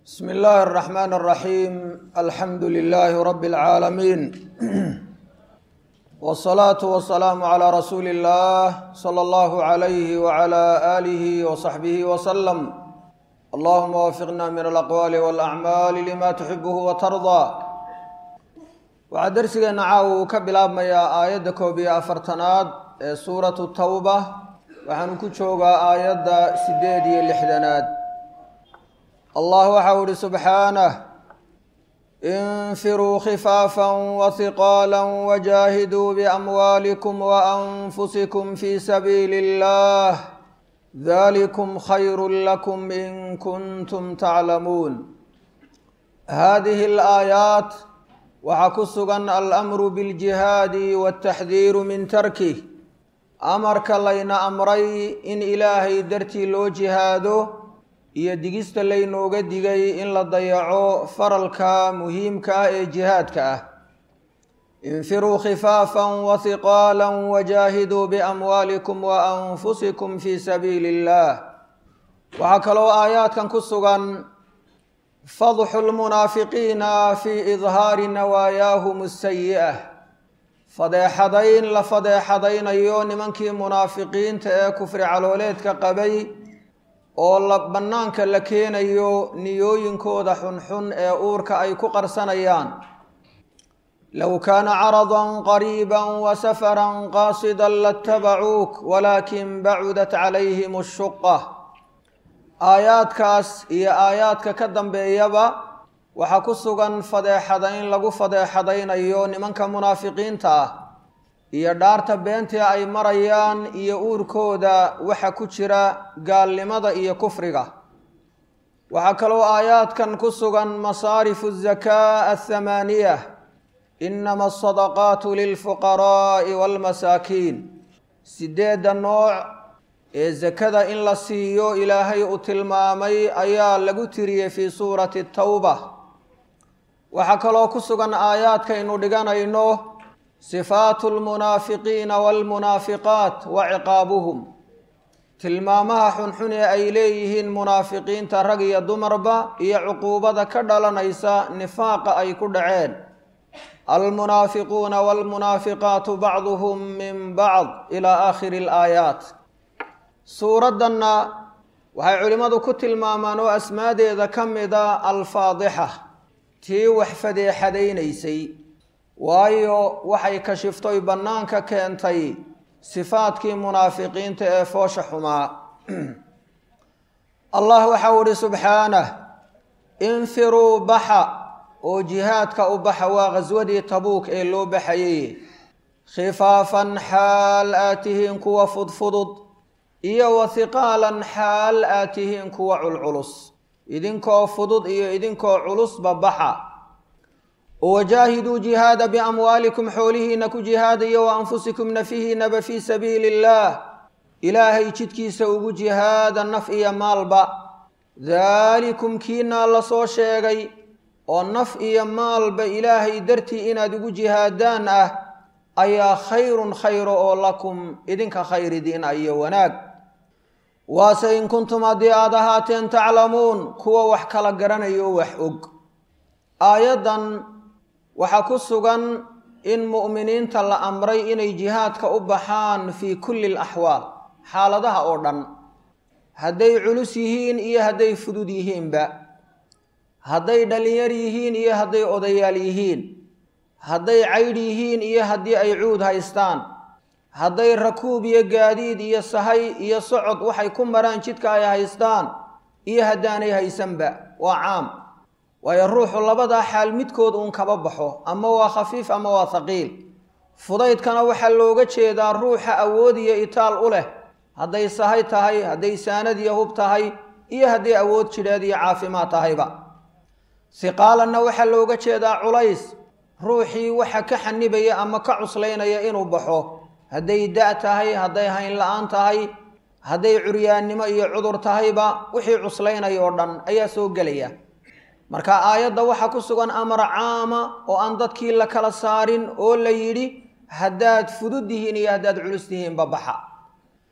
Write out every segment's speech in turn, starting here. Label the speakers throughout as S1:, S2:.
S1: بسم الله الرحمن الرحيم الحمد لله رب العالمين والصلاة والسلام على رسول الله صلى الله عليه وعلى آله وصحبه وسلم اللهم وفقنا من الأقوال والأعمال لما تحبه وترضى waxaa darsigeena caawa uu ka bilaabmayaa aayadda koob iyo afartanaad ee suuratu tawba waxaanu ku joogaa aayadda siddeed iyo lixdanaad allah waxau ihi subxaanah infiruu khifaafan wahiqaala wajaahiduu biamwaalikum waanfusikum fi sabiili اllah dalikum khayru lakum in kuntum taclamuun hadihi alaayaat waxaa ku sugan alamru biljihaadi waltaxdiiru min tarkih amarka layna amray in ilaahay dartii loo jihaado iyo digista laynooga digay in la dayaco faralka muhiimka ah ee jihaadka ah infiruu khifaafan wahiqaala wajaahiduu biamwaalikum waanfusikum fi sabiili اllah waxaa kaloo aayaadkan ku sugan fadxu lmunaafiqiina fii idhaari nawaayaahum asayi'ah fadeexadayn la fadeexadaynayo nimankii munaafiqiinta ee kufri calooleedka qabay oo la bannaanka la keenayo niyooyinkooda xunxun ee uurka ay ku qarsanayaan low kaana caradan qariiba wasafaran qaasidan latabacuuk walaakin bacudat calayhim ashuqa aayaadkaas iyo aayaadka ka dambeeyaba waxaa ku sugan fadeexadayn lagu fadeexadaynayo nimanka munaafiqiinta ah iyo dhaarta beentii ay marayaan iyo uurkooda waxa ku jira gaalnimada iyo kufriga waxaa kaloo aayaadkan ku sugan masaarifu zakaa athamaaniya inama asadaqaatu lilfuqaraa'i waalmasaakiin sideedda nooc ee sakada in la siiyo ilaahay uu tilmaamay ayaa lagu tiriyey fii suurati tawba waxaa kaloo ku sugan aayaadkaynu dhiganayno sifaatu lmunaafiqiina waalmunaafiqaat wa ciqaabuhum tilmaamaha xunxun ee ay leeyihiin munaafiqiinta rag iyo dumarba iyo cuquubada ka dhalanaysa nifaaqa ay ku dhaceen almunaafiquuna waalmunaafiqaatu bacduhum min bacd ilaa aakhiri alaayaat suuraddanna waxay culimmadu ku tilmaamaan oo asmaadeeda ka mida alfaadixa tii wax fadeexadaynaysay waayo waxay kashiftoy bannaanka keentay sifaadkii munaafiqiinta ee foosha xumaa allah waxau ihi subxaanah infiruu baxa oo jihaadka u baxa waa khaswadii tabuuk ee loo baxayay khifaafan xaal aad tihiin kuwa fudfudud iyo wahiqaalan xaal aad tihiin kuwa culculus idinkoo fudud iyo idinkoo culusba baxa wajaahiduu jihaada biamwaalikum xoolihiina ku jihaadaya wa anfusikum nafihiinaba fii sabiili illaah ilaahay jidkiisa ugu jihaada naf iyo maalba daalikum kiinaa la soo sheegay oo naf iyo maalba ilaahay dartii inaad ugu jihaadaan ah ayaa khayrun khayro oo lakum idinka khayridiin iyo wanaag waase in kuntum haddii aada ahaateen taclamuun kuwa wax kala garanayo wax og aayaddan waxaa ku sugan in mu'miniinta la amray inay jihaadka u baxaan fii kulli alaxwaal xaaladaha oo dhan hadday culus yihiin iyo hadday fudud yihiinba hadday dhallinyar yihiin iyo hadday odayaal yihiin hadday caydh yihiin iyo haddii ay cuud haystaan hadday rakuub iyo gaadiid iyo sahay iyo socod waxay ku maraan jidka ay haystaan iyo haddaanay haysanba waa caam waayo ruuxu labadaa xaal midkood uun kaba baxo ama waa khafiif ama waa haqiil fudaydkana waxaa looga jeedaa ruuxa awood iyo itaal u leh hadday sahay tahay hadday saanad iyo hub tahay iyo hadday awood jidheed iyo caafimaad tahayba siqaalanna waxaa looga jeedaa culays ruuxii waxa ka xanibaya ama ka cuslaynaya inuu baxo hadday da' tahay hadday hayn la-aan tahay hadday curyaannimo iyo cudur tahayba wixii cuslaynaya oo dhan ayaa soo gelaya marka aayadda waxaa ku sugan amar caama oo aan dadkii la kala saarin oo la yidhi haddaad fudud tihiin iyo haddaad culus tihiinba baxa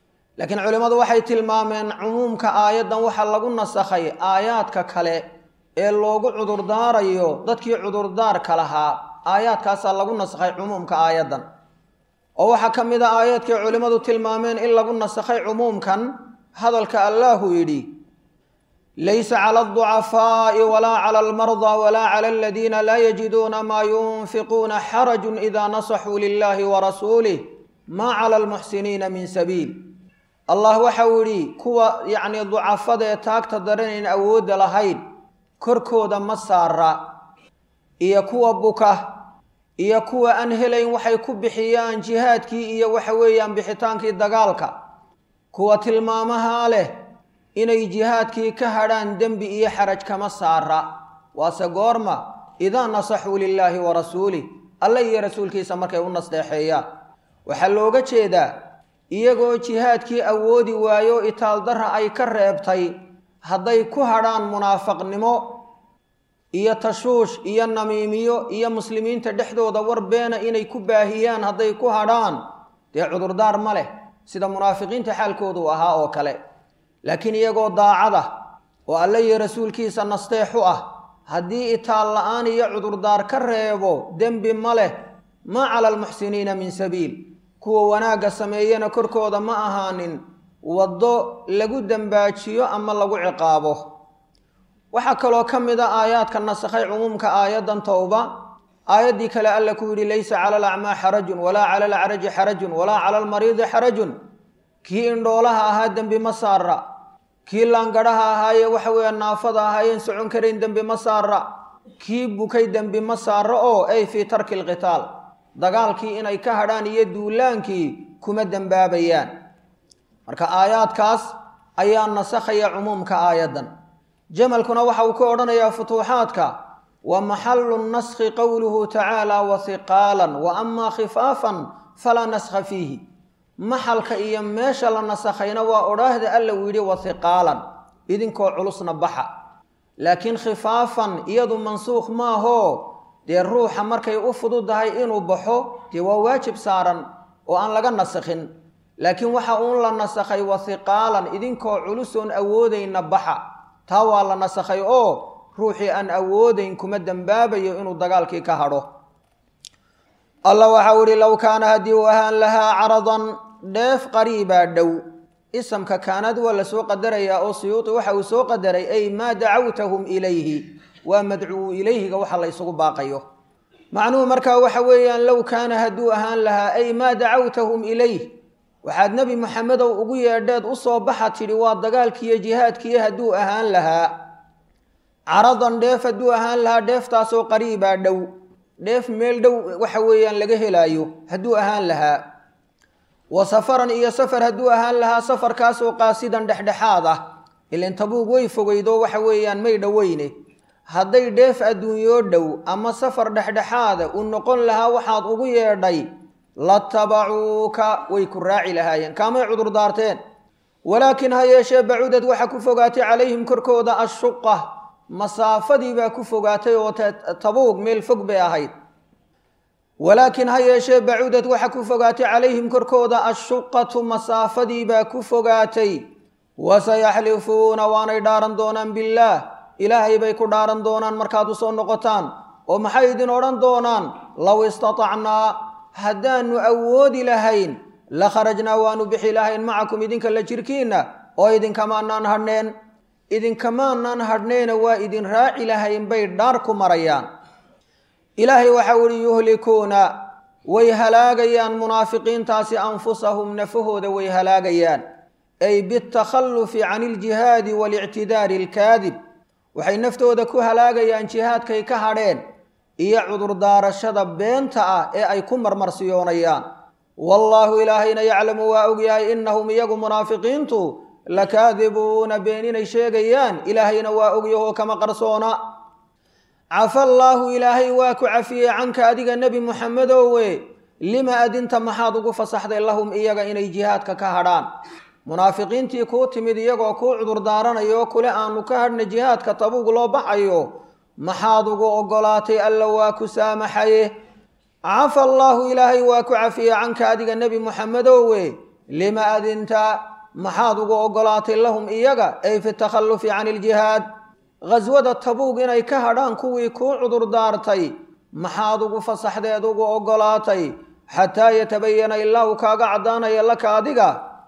S1: laakiin culimmadu waxay tilmaameen cumuumka aayaddan waxaa lagu nasakhay aayaadka kale ee loogu cudurdaarayo dadkii cudurdaarka lahaa aayaadkaasaa lagu nasakhay cumuumka aayaddan oo waxaa ka mid a aayaadkay culimmadu tilmaameen in lagu nasakhay cumuumkan hadalka allaahu yidhi laysa cala alducafaa'i walaa cala almardaa walaa cala aladiina laa yajiduuna maa yunfiquuna xarajun idaa nasaxuu lilahi warasuulih maa cala almuxsiniina min sabiil allah waxau yidhi kuwa yacnii ducafada ee taagta daranayn awoodda lahayn korkooda ma saara iyo kuwa buka iyo kuwa aan helayn waxay ku bixiyaan jihaadkii iyo waxa weeyaan bixitaankii dagaalka kuwa tilmaamahaa leh inay jihaadkii ka hadhaan dembi iyo xaraj kama saara waase goorma idaa nasaxuu lilaahi wa rasuulih alle iyo rasuulkiisa markay u nasdeexeeyaan waxaa looga jeedaa iyagoo jihaadkii awoodi waayo itaaldarra ay ka reebtay hadday ku hadhaan munaafaqnimo iyo tashuush iyo namiimiyo iyo muslimiinta dhexdooda war beena inay ku baahiyaan hadday ku hadhaan dee cudurdaar ma leh sida munaafiqiinta xaalkoodu ahaa oo kale laakiin iyagoo daacada oo alle iyo rasuulkiisa nasteexu ah haddii itaal la-aan iyo cudurdaar ka reebo dembi ma leh maa cala almuxsiniina min sabiil kuwa wanaagga sameeyana korkooda ma ahaanin waddo lagu dembaajiyo ama lagu ciqaabo waxaa kaloo ka mid a aayaadka nasakhay cumuumka aayaddan towba aayaddii kale alla ku yidhi laysa cala alacmaa xarajun walaa cala alacraji xarajun walaa cala almariidi xarajun kii indhoolaha ahaa dembi ma saara kii laangadhaha ahaaye waxa weeye naafada ahaayeen socon karayn dembi ma saara kii bukay dembi ma saara oo ay fii tarki alqitaal dagaalkii inay ka hadhaan iyo duulaankii kuma dembaabayaan marka aayaadkaas ayaa nasakhaya cumuumka aayaddan jamalkuna waxa uu ka odhanayaa futuuxaadka wa maxalu naskhi qowluhu tacaala wa hiqaalan wa amaa khifaafan falaa naskha fiihi maxalka iyo meesha la nasakhayna waa odhaahda alla uu yidhi wa hiqaalan idinkoo culusna baxa laakiin khifaafan iyadu mansuukh maahoo dee ruuxa markay u fududahay inuu baxo dee waa waajib saaran oo aan laga nasakhin laakiin waxa uun la nasakhay wa hiqaalan idinkoo culusoon awoodayna baxa taa waa la nasakhay oo ruuxii aan awoodayn kuma dembaabayo inuu dagaalkii ka hadho allah waxau ihi low kaana haddii uu ahaan lahaa caradan dheef qariibaa dhow isamka kaanad waa la soo qadarayaa oo siyuuti waxa uu soo qadaray ay maa dacawtahum ilayhi waa madcuu ilayhiga waxa la ysugu baaqayo macnuhu markaa waxa weeyaan low kaana hadduu ahaan lahaa ay maa dacawtahum ilayh waxaad nebi moxamedow ugu yeedheed u soo baxa tidhi waa dagaalkiiyo jihaadkiiyo hadduu ahaan lahaa caradan dheef hadduu ahaan lahaa dheeftaasoo qariibaa dhow dheef meel dhow waxa weeyaan laga helaayo hadduu ahaan lahaa wa safaran iyo safar hadduu ahaan lahaa safarkaasoo qaasidan dhexdhexaad ah ilan tabuug way fogeydo waxa weeyaan may dhoweyne hadday dheef adduunyoo dhow ama safar dhexdhexaada uu noqon lahaa waxaad ugu yeedhay latabacuuka way ku raaci lahaayeen kaamay cudurdaarteen walaakin ha yeeshee bacudad waxa ku fogaatay calayhim korkooda ashuqa masaafadii baa ku fogaatay oo tabuug meel fog bay ahayd walaakin ha yeeshee bacudad waxa ku fogaatay calayhim korkooda ashuqatu masaafadii baa ku fogaatay wasayaxlifuuna waanay dhaaran doonaan billaah ilaahay bay ku dhaaran doonaan markaad u soo noqotaan oo maxay idin odhan doonaan low istatacnaa haddaanu awoodi lahayn la kharajnaa waanu bixi lahayn macakum idinka la jirkiinna oo idinkamaanaan hadhneen idinkamaanaan hadhneena waa idin raaci lahayn bay dhaar ku marayaan ilaahay waxau ihi yuhlikuuna way halaagayaan munaafiqiintaasi anfusahum nafahooda way halaagayaan ay bitakhallufi can iljihaadi waalictidaari alkaadib waxay naftooda ku halaagayaan jihaadkay ka hadheen iyo cudurdaarashada beenta ah ee ay ku marmarsiyoonayaan wallaahu ilaahayna yaclamu waa ogyahay innahum iyagu munaafiqiintu lakaadibuuna been inay sheegayaan ilaahayna waa ogyahoo kama qarsoona cafa allaahu ilaahay waa ku cafiyey canka adiga nebi muxamedowe lima adinta maxaad ugu fasaxday lahum iyaga inay jihaadka ka hadhaan munaafiqiintii kuu timid iyagoo kuu cudurdaaranayoo kule aanu ka hadhna jihaadka tabuug loo baxayo maxaad ugu oggolaatay alla waa ku saamaxaye cafa allaahu ilaahay waa ku cafiyey canka adiga nebi muxamedowe lima adinta maxaad ugu oggolaatay lahum iyaga ay fi takhallufi can iljihaad ghaswada tabuug inay ka hadhaan kuwii kuu cudurdaartay maxaad ugu fasaxdeed ugu oggolaatay xataa yatabayana ilaa uu kaaga caddaanaya laka adiga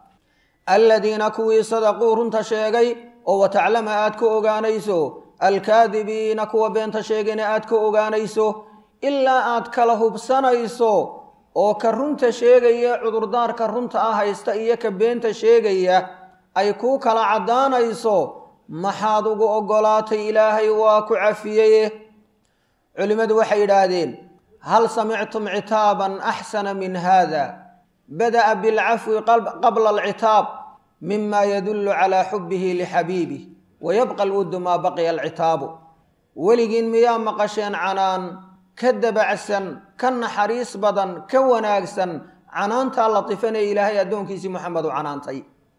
S1: aladiina kuwii sadaquu runta sheegay oo wataclama aad ka ogaanayso alkaadibiina kuwa beenta sheegayna aad ka ogaanayso ilaa aad kala hubsanayso oo ka runta sheegaya cudurdaarka runta ah haysta iyo ka beenta sheegaya ay kuu kala caddaanayso maxaad ugu oggolaatay ilaahay waa ku cafiyeye culimmadu waxay yidhaahdeen hal samictum citaaban axsana min hada bada'a bilcafwi qabla alcitaab mima yadullu calaa xubbihi lixabiibih wayabqa alwuddu maa baqiya alcitaabu weligiin miyaa maqasheen canaan ka dabacsan ka naxariis badan ka wanaagsan canaantaa latifanee ilaahay addoonkiisii moxamed u canaantay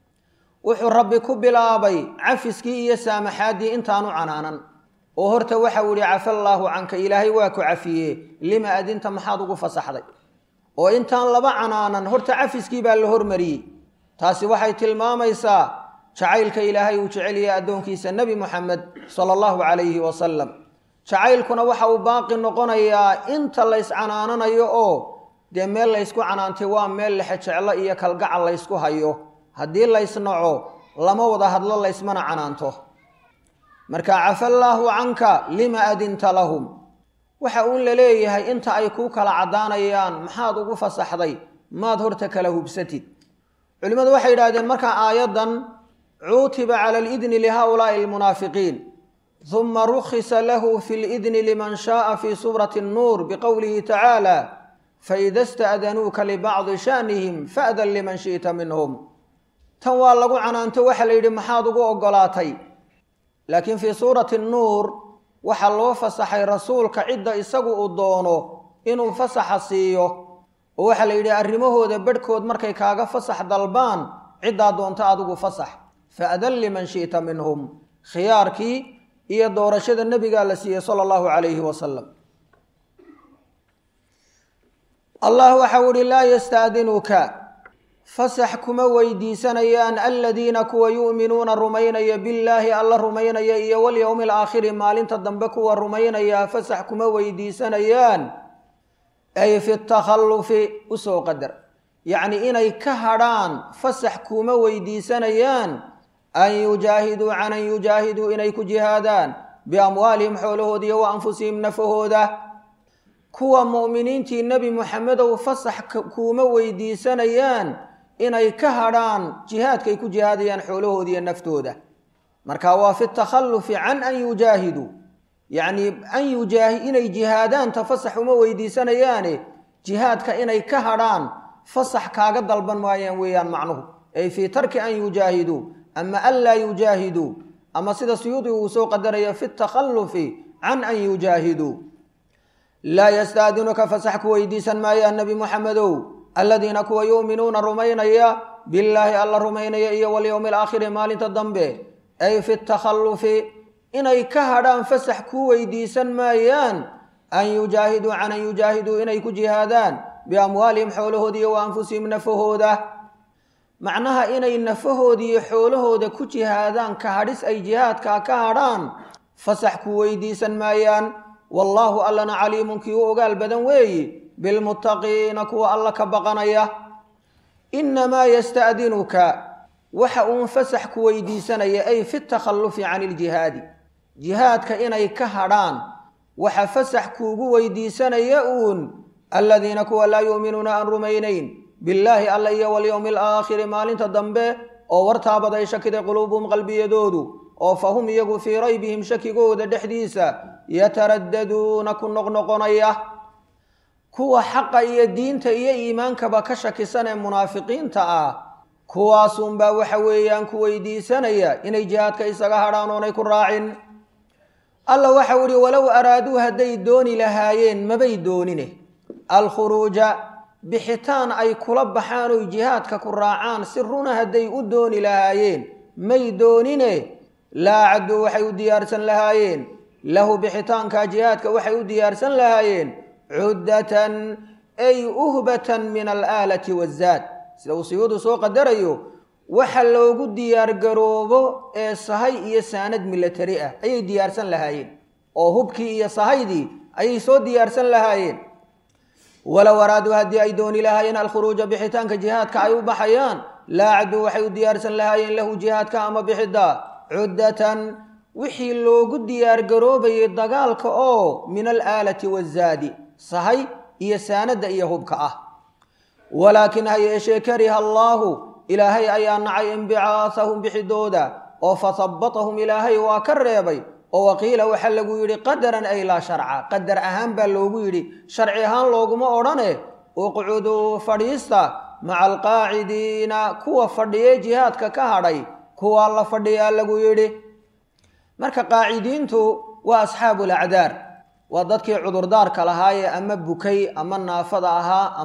S1: wuxuu rabbi ku bilaabay cafiskii iyo saamaxaaddii intaanu canaanan oo horta waxau yihi cafa allaahu canka ilaahay waa ku cafiye lima adinta maxaad ugu fasaxday oo intaan laba canaanan horta cafiskii baa la hormariyey taasi waxay tilmaamaysaa jacaylka ilaahay uu jeceliyay addoonkiisa nebi moxamed sala allahu calayhi wasalam jacaylkuna waxa uu baaqi noqonayaa inta lays canaananayo oo dee meel laysku canaantay waa meel lexejeclo iyo kalgacal laysku hayo haddii laysnaco lama wada hadlo laysmana canaanto marka cafa allaahu canka lima adinta lahum waxa uun la leeyahay inta ay kuu kala caddaanayaan maxaad ugu fasaxday maad horta kala hubsatid culimmadu waxay yidhahdeen markaa aayaddan cuutiba cala alidni lihaulaai almunaafiqiin huma rukhisa lahu fi lidni liman shaaa fi suurati annuur biqowlihi tacaala faida sta'danuuka libacdi sha'nihim fa'dan liman shi'ta minhum tan waa lagu canaanto waxaa la yidhi maxaad ugu oggolaatay laakiin fii suurati nuur waxaa loo fasaxay rasuulka cidda isagu uu doono inuu fasaxa siiyo oo waxaa la yidhi arrimahooda bedhkood markay kaaga fasax dalbaan ciddaa doonta adigu fasax fa'dan liman shi'ta minhum khiyaarkii iyo doorashada nebigaa la siiyey sala allahu calayhi wasalam allah waxau ihi laa yastaadinuka fasax kuma weydiisanayaan aladiina kuwa yu'minuuna rumaynaya billaahi alla rumaynaya iyo walyowmi alaakhiri maalinta dambe kuwa rumaynaya fasax kuma weydiisanayaan ay fi takhallufi usoo qadar yacni inay ka hadrhaan fasax kuma weydiisanayaan an yujaahiduu can an yujaahiduu inay ku jihaadaan biamwaalihim xoolahooda iyo wa anfusihim nafahooda kuwa mu'miniintii nebi moxamedow fasax kuuma weydiisanayaan inay ka hadrhaan jihaadkay ku jihaadayaan xoolahooda iyo naftooda marka waa fi takhallufi can an yujaahiduu yacnii an yujaahi inay jihaadaanta fasax uma weydiisanayaane jihaadka inay ka hadrhaan fasax kaaga dalban maayaan weeyaan macnuhu ay fii tarki an yujaahiduu ama an laa yujaahiduu ama sida suyuudi uu soo qadaraya fi takhallufi can an yujaahiduu laa yastaadinuka fasax ku weydiisan maayaan nebi moxamedow aladiina kuwa yu'minuuna rumaynaya billaahi alla rumaynaya iyo walyowmi alaakhiri maalinta dambe ay fi takhallufi inay ka hadrhaan fasax ku weydiisan maayaan an yujaahiduu can an yujaahiduu inay ku jihaadaan biamwaalihim xoolahooda iyo wa anfusihim nafahooda macnaha inay nafahooda iyo xoolahooda ku jihaadaan ka hadhis ay jihaadkaa ka hadrhaan fasax ku weydiisan maayaan wallaahu allana caliimun kii u ogaal badan weeyi bilmuttaqiina kuwa alla ka baqanaya innamaa yasta'dinuka waxa uun fasax ku weydiisanaya ay fi takhallufi can iljihaadi jihaadka inay ka hadrhaan waxa fasax kuugu weydiisanaya uun aladiina kuwa laa yu'minuuna aan rumaynayn billaahi alla iyo walyowmi alaakhiri maalinta dambe oo wartaabaday shakiday quluubuhum qalbiyadoodu oo fa hum iyagu fii raybihim shakigooda dhexdiisa yataraddaduuna ku noqnoqonaya kuwa xaqa iyo diinta iyo iimaankaba ka shakisan ee munaafiqiinta ah kuwaasunbaa waxa weeyaan ku weydiisanaya inay jihaadka isaga hadhaan oonay ku raacin alla waxau ihi walow araaduu hadday dooni lahaayeen mabay doonine alkhuruuja bixitaan ay kula baxaan oy jihaadka ku raacaan si runa hadday u dooni lahaayeen may doonine laa cadduu waxay u diyaarsan lahaayeen lahu bixitaanka jihaadka waxay u diyaarsan lahaayeen cuddatan ay uhbatan min alaalati wazaad sida uu siyuudu soo qadarayo waxa loogu diyaargaroobo ee sahay iyo saanad milatari ah ayay diyaarsan lahaayeen oo hubkii iyo sahaydii ayay soo diyaarsan lahaayeen walow araaduu haddii ay dooni lahaayeen alkhuruuja bixitaanka jihaadka ay u baxayaan laacduu waxay u diyaarsan lahaayeen lahu jihaadka ama bixidda cuddatan wixii loogu diyaargaroobayay dagaalka oo min alaalati wazaadi sahay iyo saanadda iyo hubka ah walaakin ha yeeshee kariha allaahu ilaahay ayaa nacay inbicaasahum bixidooda oo fahabbatahum ilaahay waa ka reebay oo waqiila waxaa lagu yidhi qadaran ay laa sharca qadar ahaan baa loogu yidhi sharci ahaan looguma odhane uqcuduu fadhiista maca alqaacidiina kuwa fadhiyee jihaadka ka hadhay kuwaa la fadhiyaa lagu yidhi marka qaacidiintu waa asxaabu lacdaar waa dadkii cudurdaarka lahaayee ama bukay ama naafada ahaa